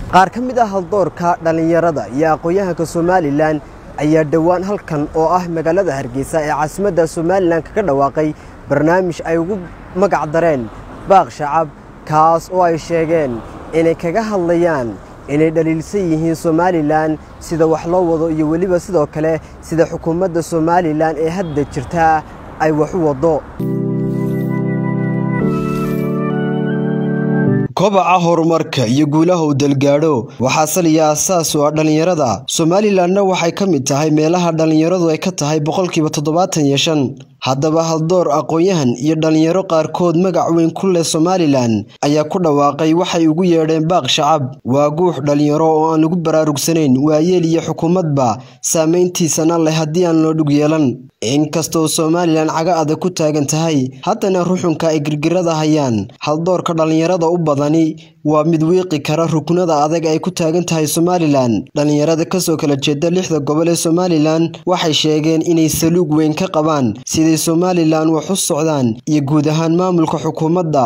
qaar ka mid ah haldoorka dhallinyarada iyo aqoon-yahanka somalilan ayaa dhowaan halkan oo ah magaalada hargeysa ee caasimadda somalilan kaga dhawaaqay barnaamij ay ugu magac dareen baaq shacab kaas oo ay sheegeen inay kaga hadlayaan inay dhaliilsan yihiin somalilan sida wax loo wado iyo weliba sidoo kale sida xukuumadda somalilan ee hadda jirta ay wax u waddo kobaca horumarka iyo guulaha uu dalgaadho waxaa saliya aasaas u ah dhallinyarada somalilanna waxay ka mid tahay meelaha dhallinyaradu ay ka tahay boqolkiiba toddobaatan iyo shan haddaba haldoor aqoon-yahan iyo dhallinyaro qaarkood magac weyn ku leh somalilan ayaa ku dhawaaqay waxay ugu yeedheen baaq shacab waa guux dhallinyaro oo aan lagu baraarugsanayn waayeel iyo xukuumadba saamayntiisana leh haddii aan loo dhug yeelan inkastoo somalilan caga adag ku taagan tahay haddana ruxunka ay girgirada hayaan haldoorka dhallinyarada u badani waa mid wiiqi kara ruknada adag ay ku taagan tahay somalilan dhallinyarada kasoo kala jeeda lixda gobol ee somalilan waxay sheegeen inay saluug weyn ka qabaan siday somalilan wax u socdaan iyo guud ahaan maamulka xukuumadda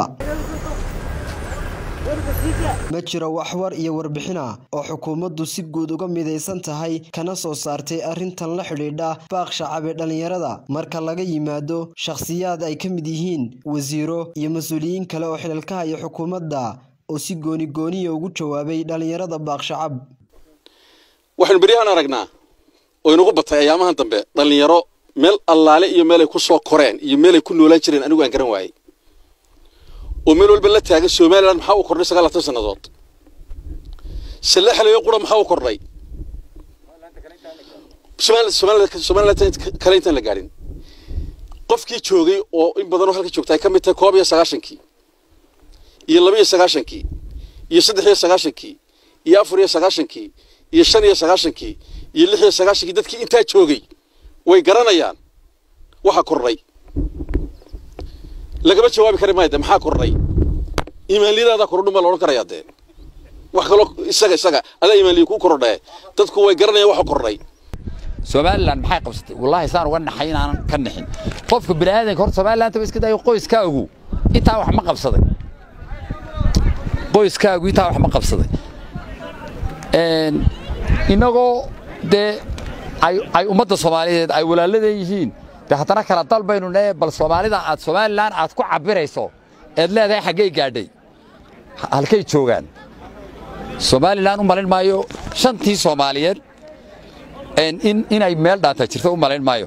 ma jiro waxwar iyo warbixina oo xukuumaddu si guud uga midaysan tahay kana soo saartay arrintan la xidhiidha baaq shacab ee dhallinyarada marka laga yimaado shakhsiyaad ay ka mid yihiin wasiiro iyo mas-uuliyiin kale oo xilalkaha iyo xukuumadda oo si gooni gooniya ugu jawaabay dhallinyarada baaq shacab waxaynu beryahan aragnaa oo inugu batay ayaamahan dambe dhallinyaro meel allaale iyo meelay ku soo koreen iyo meelay ku noolaan jireen anigu aan garan waayey oo meel walba la taagan somalilan maxaa u kordhay sagaal latan sannadood salle xalayo qura maxaa u kordhay somalilan kale intaan la gaadhin qofkii joogay oo in badanoo halka joogta ay ka mid tahay koob iyo sagaashankii iyo laba iyo sagaashankii iyo saddex iyo sagaashankii iyo afar iyo sagaashankii iyo shan iyo sagaashankii iyo lix iyo sagaashankii dadkii intaa joogay way garanayaan waxa kordhay lagama jawaabi kari maayo de maxaa kordhay imaanliyadaadaa kordhin baa la odhan karayaa dee wax kaloo isaga isaga adaa imaanliya kuu kordhee dadku way garanayaan waxa kordhay somalilan maxay qabsatay wallaahi saan uga naxay inaanan ka nixin qofka bini aadanka horta somaliland ba iska dayo qoyskaagu intaa wax ma qabsaday qoyskaagu intaa wax ma qabsaday innagoo dee ay ummadda soomaaliyeed ay walaaladeen yihiin de haddana kala dal baynu nee bal soomaalida aad somalilan aad ku cabirayso eed leedahay xaggey gaadhay halkay joogaan somalilan u malin maayo shantii soomaaliyeed inay meel dhaanta jirto u malayn maayo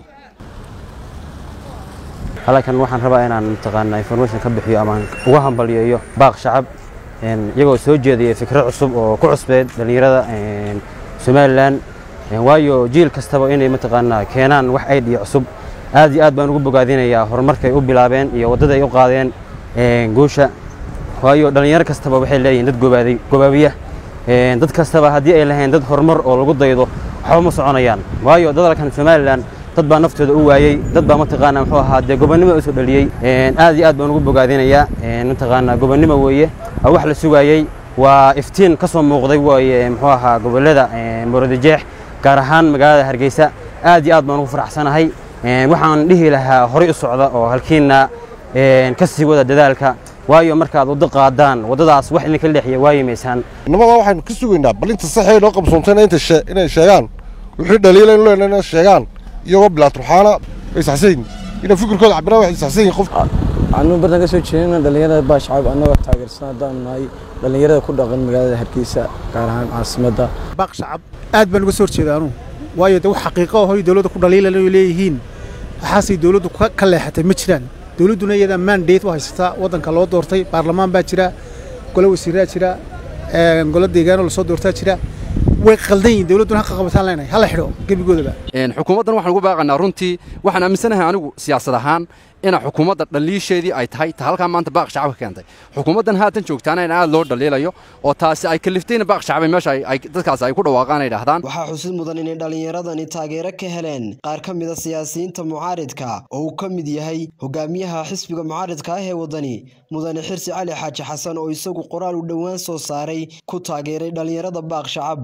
halkan waxaan rabaa inaan mataqaanaa information ka bixiyo ama uga hambaliyeeyo baaq shacab iyagoo soo jeedaya fikro cusub oo ku cusbeed dhallinyarada somalilan waayo jiil kastaba inay mataqaanaa keenaan wax aydhiya cusub aad iyo aad baan ugu bogaadinayaa horumarkay u bilaabeen iyo waddada ay u qaadeen guusha waayo dhallinyaro kastaba waxay leeyihiin dad gobaaday gobaabiya dad kastaba haddii ay lahayn dad horumar oo lagu daydo waxba ma soconayaan waayo dadalkan somalilan dad baa naftooda u waayey dad baa mataqaanaa muxuu ahaa dee gobonnimo usoo dhaliyey aad iyo aad baan ugu bogaadinayaa mataqaanaa gobonnimo weeye wax la sugaayey waa iftiin ka soo muuqday waaye muxuu ahaa gobollada muuradijeex gaar ahaan magaalada hargeysa aad iyo aad baan ugu faraxsanahay waxaan dhihi lahaa horay u socda oo halkiina ka sii wada dadaalka waayo markaad waddo qaadaan waddadaas wax idinka leexiya waayimaysaan innabadaa waxaynu ka sugaynaa bal inta saxee noo qabsoontayna inay sheegaan wixii dhaliila inu leenahay inay sheegaan iyagoo bilaaturxaana ay saxsayin inay fikirkooda cabiraan waxay saxsayin qof waxaanu badan ka soo jeedina dhallinyarada baa shacab annagoo taageersan haddaanu nahay dhallinyarada ku dhaqan magaalada hargeysa gaar ahaan caasimadda baaq shacab aad baan uga soo horjeeda anugu waayo de wax xaqiiqo hoy dowladda ku dhaliilan ay leeyihiin waxaasay dowladdu ka leexatay ma jiraan dowladduna iyadaa mandate u haysataa waddanka loo doortay baarlamaan baa jira golo wasiiraa jira golo deegaanoo lasoo doortaa jira way qaldan yihin dowladduna haqa qabataan leenahay hala xidho gebigoodaba xukuumaddan waxaan ugu baaqanaa runtii waxaan aaminsanahay anigu siyaasad ahaan ina xukuumadda dhaliisheedii ay tahay ta halkaa maanta baaq shacabka keentay xukuumaddan haatan joogtaana in aad loo dhaliilayo oo taasi ay kaliftayna baaq shacabay meesha dadkaas ay ku dhawaaqaan ay dhahdaan waxaa xusid mudan inay dhallinyaradani taageero ka heleen qaar ka mida siyaasiyiinta mucaaridka oo uu ka mid yahay hogaamiyaha xisbiga mucaaridka ah ee waddani mudane xirsi cali xaaji xasan oo isagu qoraal u dhowaan soo saaray ku taageeray dhallinyarada baaq shacab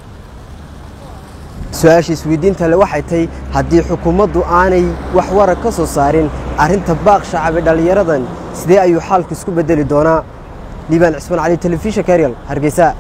su-aasha isweydiinta le waxay tahay haddii xukuumaddu aanay wax warag ka soo saarin arrinta baaq shacab ee dhallinyaradan sidee ayuu xaalku isku beddeli doonaa liibaan cismaan cali telefishinka eryal hargeysa